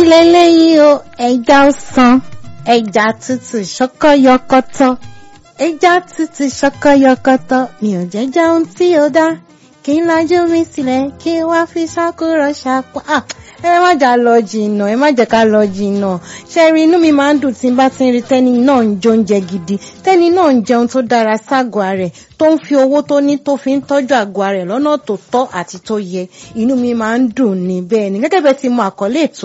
lélẹ́yìí o ẹja ọsàn ẹja tútù ṣọkọyọkọtọ ẹja tútù ṣọkọyọkọtọ mi ò jẹ́ jẹun tí ó dá kí n lajú mi sílẹ̀ kí n wá fi ṣàkúrọ̀ ṣàpá ẹ má jà lọ jìnnà ẹ má jẹ́ ká lọ jìnnà ṣe rí inú mi máa ń dùn tí n bá ti ń rí tẹ́ni náà ń jẹ oúnjẹ gidi tẹ́ni náà ń jẹun tó dára ságọ́ rẹ̀ tó ń fi owó tó ní tó fi ń tọ́jú àgọ́ rẹ̀ lọ́nà tó tọ́ àti tó yẹ inú mi máa ń dùn ní bẹ́ẹ̀ ni gẹ́gẹ́ bẹ́ẹ̀ ti mọ àkọlé ètò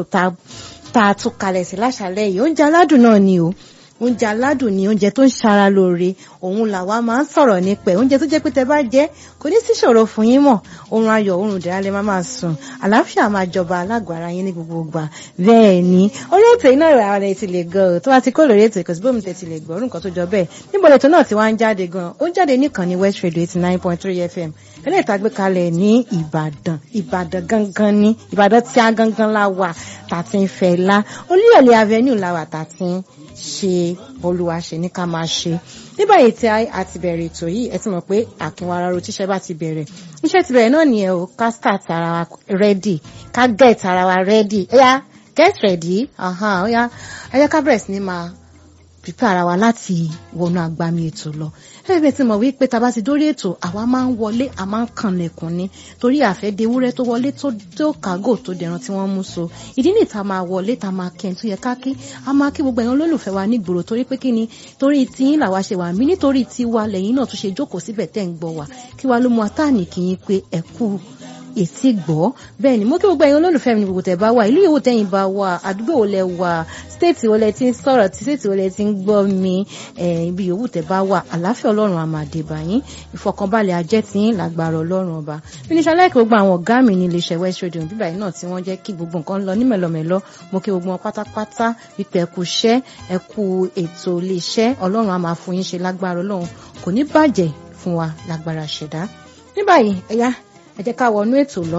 tá a tún kalẹ̀ sí láṣálẹ́ yìí oúnjẹ aládùn náà ni o oúnjẹ aládùn ni oúnjẹ tó ń ṣara lóore òun làwa máa ń sọ̀rọ̀ nípa ẹ̀ oúnjẹ tó jẹ́ pé tẹ bá jẹ kò ní síṣòro fún yín mọ̀ oorun ayọ̀ oorun ìdẹ̀ra lè máa máa sùn àlàáfíà máa jọba alágọ̀ ara yín ní gbogbo ìgbà bẹ́ẹ̀ ni orí ètò iná ìrà rẹ̀ ti lè gan o tó bá ti kó lórí ètò ìkọ̀sí bómi tẹ̀ ti lè gbọ́ nǹkan tó jọ bẹ́ẹ̀ níbo lètò náà ti wá ń jáde gan ó ń jáde nìkan ní West Radio eighty nine point three FM eléyìí tá a gbé kalẹ̀ ní Ìbàdàn Ìbàdàn gangan ní Ìbàdàn tí a gangan la wà tàti ń fẹ́ la Olúyọ̀lé avenue la wà tàti ń ṣe olúwa ṣe ní ká máa ṣe ní báyìí tí a ti bẹ̀rẹ̀ ètò yìí ẹ ti mọ̀ pé àkínwá ara ro tíṣẹ́ bá ti bẹ̀rẹ̀ iṣẹ́ ti bẹ̀rẹ̀ náà nìyẹn o ká start ara wa ready ká get ara wa ready ẹ̀yà get ready ọ̀yà ẹ̀yà ká bẹ̀rẹ̀ sí ní máa prepare ara wa láti wọnú agbami ètò lọ ẹgbẹ́ tí mo wí pé tá a bá ti dórí ètò àwa máa ń wọlé a máa ń kànlẹ̀kùn ni torí àfẹ́dé ewúrẹ́ tó wọlé tó kágò tó dẹran tí wọ́n mú so ìdí nìyí tá a máa wọlé tá a máa kẹ́ ẹ̀ tó yẹ ká kí a máa kí gbogbo ẹ̀yàn olólùfẹ́ wa nígboro torí pé kí ni torí tiyín làwa ṣe wà mí nítorí tiwa lẹ́yìn náà tún ṣe jókòó síbẹ̀ tẹ́ ń gbọ́ wa kí wa ló mú atáàní kì í pé ẹ kú ètí gbọ́ bẹ́ẹ̀ ni mo kí gbogbo ẹ̀yin olólùfẹ́ mi ní gbogbo tẹ̀ bá wà ìlú yòówù tẹ̀yin bá wà àdúgbò wo lẹ wà stéètì wo lẹ ti ń sọ̀rọ̀ tí stéètì wo lẹ ti ń gbọ́ mi ibi yòówù tẹ̀ bá wà àláfíà ọlọ́run àmàdé báyìí ìfọkànbalẹ̀ ajẹ́ tí ń lágbára ọlọ́run ọba fínísà láìpẹ́ gbogbo àwọn ọ̀gá mi ní iléeṣẹ́ West Radio bíbá yìí náà tí wọ́n jẹ́ kí gbogbo nǹkan lọ ní mẹ̀lọmẹ̀lọ mo kí gbogbo wọn pátápátá wípé ẹ kú iṣẹ́ ẹ kú ètò iléeṣẹ́ ọlọ́run á máa fún yín ṣe lágbára ọlọ́run kò ní bàjẹ́ fún wa lágbára ṣẹ̀dá ní báyìí ẹ̀yà ẹ jẹ́ ká wọnú ètò lọ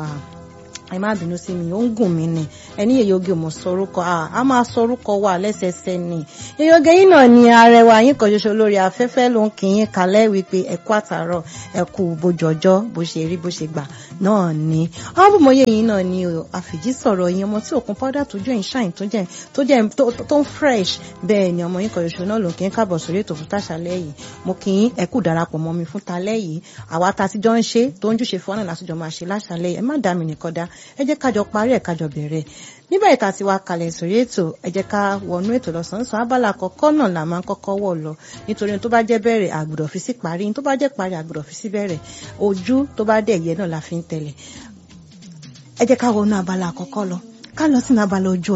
ẹ má bínú sí mi ó ń gùn mí ni ẹni yèyóge mo sọrúkọ a máa sọrúkọ wà lẹ́sẹẹsẹ ni yèyóge yìí náà ni arẹwà yín kan ṣoṣo lórí afẹ́fẹ́ ló ń kí yín kalẹ̀ wípé ẹ kú àtàárọ̀ ẹ kú bójú ọjọ́ bó ṣe rí bó ṣe gbà náà ni ọmọbùnmọye yìí náà ni àfìjí sọ̀rọ̀ yín ọmọ tí òkun powder tó jẹ́ ìṣàyìn tó jẹ́ tó jẹ́ tó ń fresh bẹ́ẹ̀ ni ọmọ yín kan ṣoṣo náà ló ń kí yín káàbọ̀ sórí ètò fún tàṣálẹ́ yìí mo kí yín ẹ kú darapọ̀ mọ́ mi fún talẹ́ yìí àwa ta ti jọ ń ṣe tó ń júṣe fún ọ́nà látijọ́ máa ṣe láṣálẹ́ yìí ẹ má dá mi nìkan dá ẹ jẹ́ kájọ parí ẹ̀ kájọ bẹ̀rẹ̀ nígbà ìta ti wá kalẹ̀ sórí ètò ẹ jẹ́ ká wọnú ètò lọ́sàn-án abala àkọ́kọ́ náà là máa ń kọ́kọ́ wọ̀ lọ nítorí tó bá jẹ́ bẹ̀rẹ̀ àgbùdọ̀ fi sí parí tó bá jẹ́ parí àgbùdọ̀ fi sí bẹ̀rẹ̀ ojú tó bá dẹ̀ yẹ náà la fi ń tẹ̀lẹ̀ ẹ jẹ́ ká wọnú abala àkọ́kọ́ lọ ká lọ sínú abala ojú